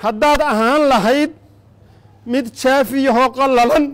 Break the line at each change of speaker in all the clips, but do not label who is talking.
haddaad ahaan lahayd mid jaafiyahoo qallalan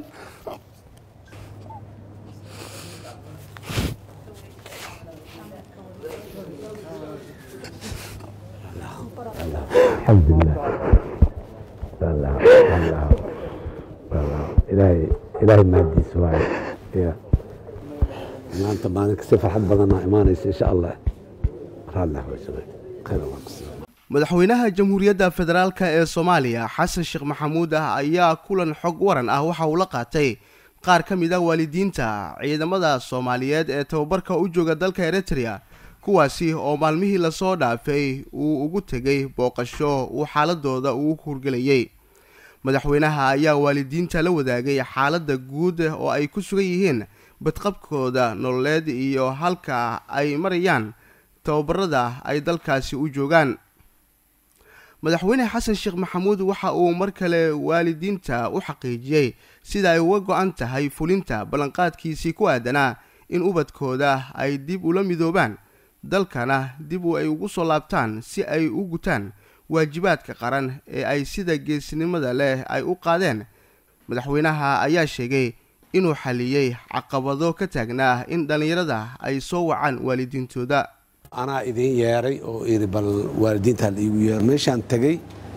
alxamdulilah wallah wallah wallah ilaahay ilaahay mahadiis waaye ya maanta maalinka si farxad badanaa imaanaysa insha allah raallah waysana khayr allah kusiiyo
madaxweynaha jamhuuriyadda federaalk ee soomaaliya xasan sheekh maxamuud ah ayaa kulan xog waran ah waxa uu la qaatay qaar ka mid ah waalidiinta ciidamada soomaaliyeed ee tababarka u jooga dalka eritrea kuwaasi oo maalmihii lasoo dhaafay uu ugu tegay booqasho uu xaaladooda ugu hurgelayay madaxweynaha ayaa waalidiinta la wadaagay xaaladda guud oo ay ku sugan yihiin badqabkooda nololeed iyo halka ay marayaan tababarada ay dalkaasi u joogaan madaxweyne xasan sheekh maxamuud waxa uu mar kale waalidiinta u xaqiijiyey sida ay uga go-an tahay fulinta ballanqaadkiisii ku aadanaa in ubadkooda ay dib ula midoobaan dalkana dib ay ugu soo laabtaan si ay u gutaan waajibaadka qaran ee ay sida geesnimada leh ay u qaadeen madaxweynaha ayaa sheegay inuu xaliyey caqabado ka taagnaa in dhallinyarada ay soo wacaan waalidiintooda
anaa idiin yeeray oo iri bal waalidiintaa la iigu yeero meeshaan tegey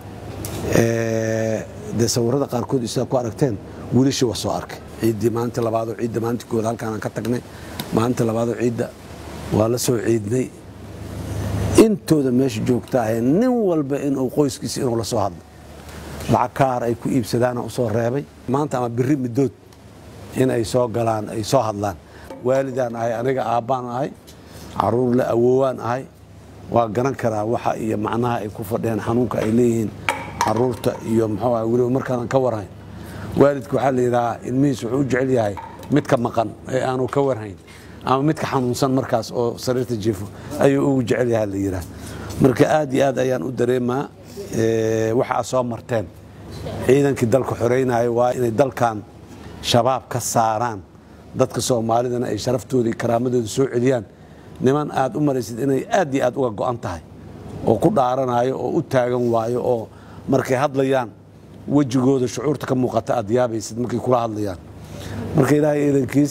dee sawirada qaarkood sidaa ku aragteen wiilashii waa soo arkay ciiddii maalinta labaadoo ciidda maalinta kooda halkaanaan ka tagnay maalinta labaadoo ciidda waa la soo ciidnay intooda meesha joogta ahee nin walba inuu qoyskiisa inuu la soo hadlo lacag kaar ay ku iibsadaana u soo reebay maanta ama biri midood in ay soo galaan ay soo hadlaan waalidaan ahay aniga aabbaan ahay caruur la awoowaan ahay waa garan karaa waxa iyo macnaha ay ku fadheen xanuunka ay leeyihiin caruurta iyo muxuu ah weliba markaanan ka warhayn waalidka waxaa la yidhahaa ilmihiis wuxuu u jecel yahay midka maqan ee aanu ka warhayn ama midka xanuunsan markaas oo sariirta jiifo ayuu ugu jecel yahay la yidhaah marka aad iyo aad ayaan u dareemaa waxa aad soo marteen ciidankii dalka xoreynaya waa inay dalkan shabaab ka saaraan dadka soomaalidana ay sharaftooda iyo karaamadooda soo celiyaan niman aad u maraysid inay aad iyo aad uga go'an tahay oo ku dhaaranayo oo u taagan waayo oo markay hadlayaan wejigooda shucuurta ka muuqata aad yaabaysid markay kula hadlayaan marka ilaahay ciidankiis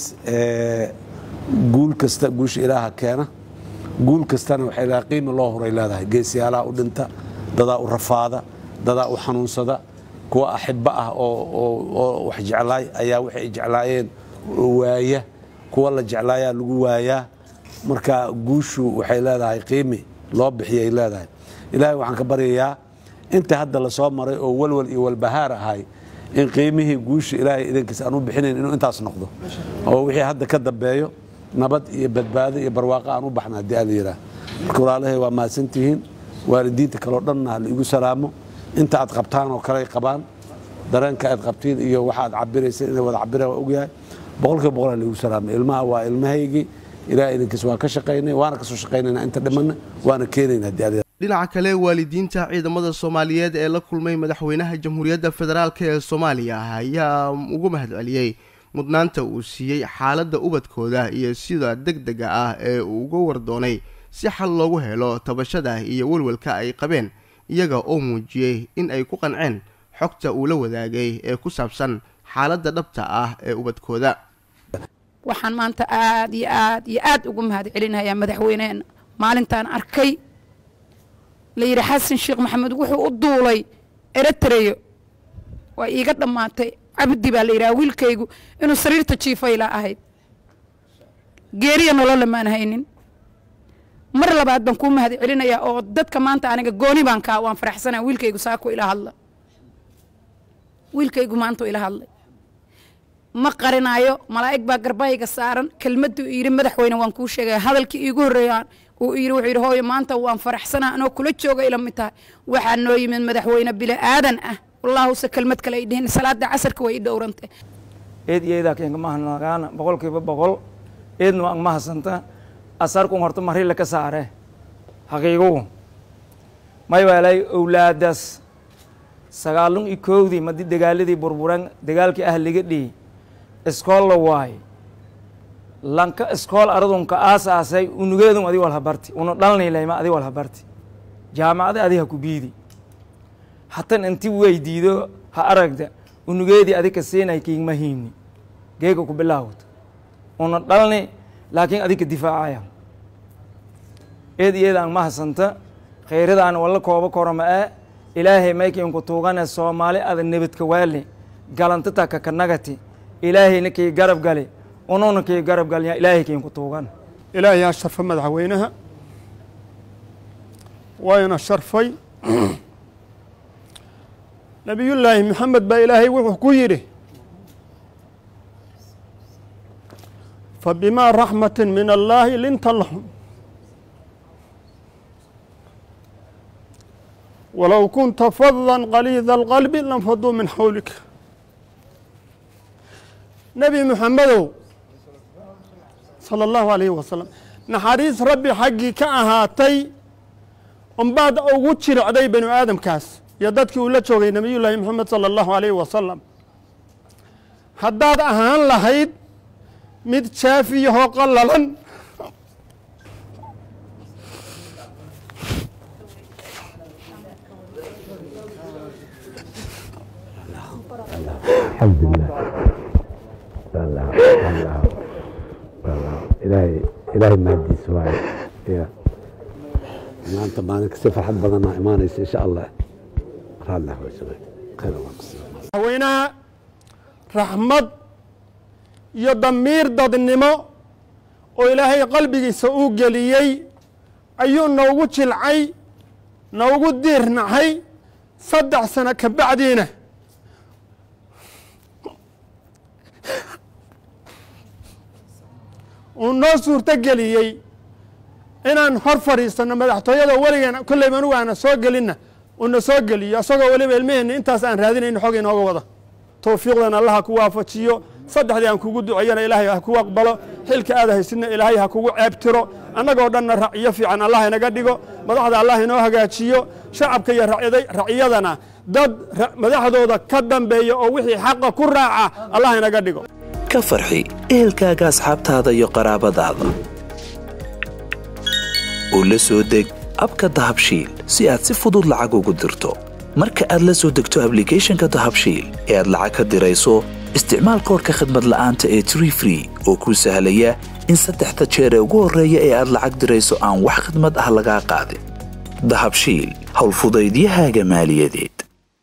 guul kasta guusha ilaaha keena guul kastana waxay leedahay qiimi loo horay leedahay geesiyaalaha u dhinta dadaa u rafaada dadaa u xanuunsada kuwa axibbo ah oo wax jeclaay ayaa waxay jeclaayeen waaya kuwa la jeclaayaa lagu waayaa marka guushu waxay leedahay qiimi loo bixiyay leedahay ilaahay waxaan ka baryayaa inta hadda lasoo maray oo walwal iyo walbahaar ahay in qiimihii guusha ilaahay idankiis aan u bixinayn inuu intaas noqdo oo wixii hadda ka dambeeyo nabad iyo badbaado iyo barwaaqo aan u baxna haddii ala yidhaah marka walaalahay waa mahadsantihiin waalidiinta kaleo dhanna ha laigu salaamo inta aad qabtaan oo kale ay qabaan dareenka aad qabtiin iyo waxa aad cabirayseen inay wada cabiraan waa ogyahay boqolkiiba boqol ha laigu salaamo ilmaha waa ilmahaygii ilaah idinkiis waan ka shaqaynay waana kasoo shaqaynayna inta dhimanna waana keenayna haddii ala
dhinaca kale waalidiinta ciidamada soomaaliyeed ee la kulmay madaxweynaha jamhuuriyadda federaalk ee soomaaliya ayaa ugu mahadceliyey mudnaanta uu siiyey xaaladda ubadkooda iyo sida deg dega ah ee uu uga wardoonay si xal loogu helo tabashada iyo welwelka ay qabeen iyaga oo muujiyey in ay ku qanceen xogta uu la wadaagay ee ku saabsan xaaladda dhabta ah ee ubadkooda
waxaan maanta aad iyo aad iyo aad ugu mahad celinayaa madaxweyneena maalintaan arkay la yidhi xasan sheekh maxamed wuxuu u duulay eritreyo waa iiga dhammaatay cabdi baa la yidhaha wiilkaygu inuu sariirta jiifayla ahayd geeriya nolole maan haynin mar labaad baan kuu mahad celinayaa oo dadka maanta aniga gooni baan kaa waan faraxsanaa wiilkaygu saako ila hadla wiilkaygu maanta ila hadlay ma qarinaayo malaa'ig baa garbahayga saaran kelmadduu yidhi madaxweyne waan kuu sheegaya hadalkii iigu horreeyaan uu yidhi wuxuu yidhi hooyo maanta waan faraxsanaa anoo kula jooga ila mid tahay waxaa noo yimid madaxweyne bili aadan ah wallaahuse kelmad kale ay dhihin salaada casarka way i dhowrantay
eed iyo eedaa keenka mahanagaana boqolkiiba boqol eedna waan mahasanta asarkun horta marila ka saare haqiigugu may waalay owlaadaas sagaalun iyo koowdii madi dagaaladii burburan dagaalkii ah liga dhii iskool la waaye lanka iskool aradunka aasaasay unugeedun adi walhabarti una dhalnaylayma adi walhabarti jaamacada adi ha ku biidi hatan inti weydiido ha aragda unugeedii adika siinay kiigma hiimni geega ku bilaawd una dhalni laakiin adika difaacaya eed iyada aan mahasanta khayradaan walla kooba korama ee ilaahay maykiinku tuugane soomaali ada nebadka waali galantata kakanagati ilaahayna kii garab gali ununa kii garab galya ilaahay kiinku tuugan
ilaahay ha sharfo madaxweynaha wayna sharfay nabiyullaahi maxamed baa ilaahay wuxuu ku yidhi fabimaa raxmati min allaahi linta lahum walow kunta fada qaliida alqalbi lanfaduu min xawlika nebi muxamedow sala allahu alayhi wasalam naxariis rabbi xaggii ka ahaatay unbaad ugu jiricday banu aadamkaas iyo dadkii uu la joogay nebiyullaahi moxamed sala allahu alayhi wasalam haddaad ahaan lahayd mid jaafiyahoo qallalan
ilaahay ilaahay mahadiis waaye ya maanta maalinka si farxad badanaa imaanaysa insha allah raallah wajabay khayr allah kusiiyo
madaxweynaha raxmad iyo damiir dadnimo oo ilaahay qalbigiisa uu geliyey ayuu noogu jilcay noogu diirnacay saddex sano ka bacdiina uu noo suurto geliyey inaan hor fadhiisanno madaxtooyada weligeena kolleyba anugu aana soo gelinna uuna soo geliyo isagoo weliba ilmaheenna intaas aan raadinayno xog inooga wada towfiiqdan allah ha ku waafajiyo saddexdii aan kugu duceeyana ilaahay ha kugu aqbalo xilka aad haysidna ilaahay ha kugu ceebtiro annagoo dhanna raciyo fiican allah inaga dhigo madaxda allah inoo hagaajiyo shacabka iyo raciyadana dad madaxdooda ka dambeeya oo wixii xaqa ku raaca allah inaga dhigo
ka farxi ehelkaaga asxaabtaada iyo qaraabadaada oo la soo deg abka dahabshiil si aad si fudud lacag ugu dirto marka aad la soo degto ablicathonka dahabshiil ee aad lacag ka dirayso isticmaal koorka khadmad la'aanta ee tree free oo kuu sahlaya in saddexda jeer ee ugu horreeya ee aad lacag dirayso aan wax khidmad ah lagaa qaadin dahabshiil howlfudaydiyahaaga maaliyadeed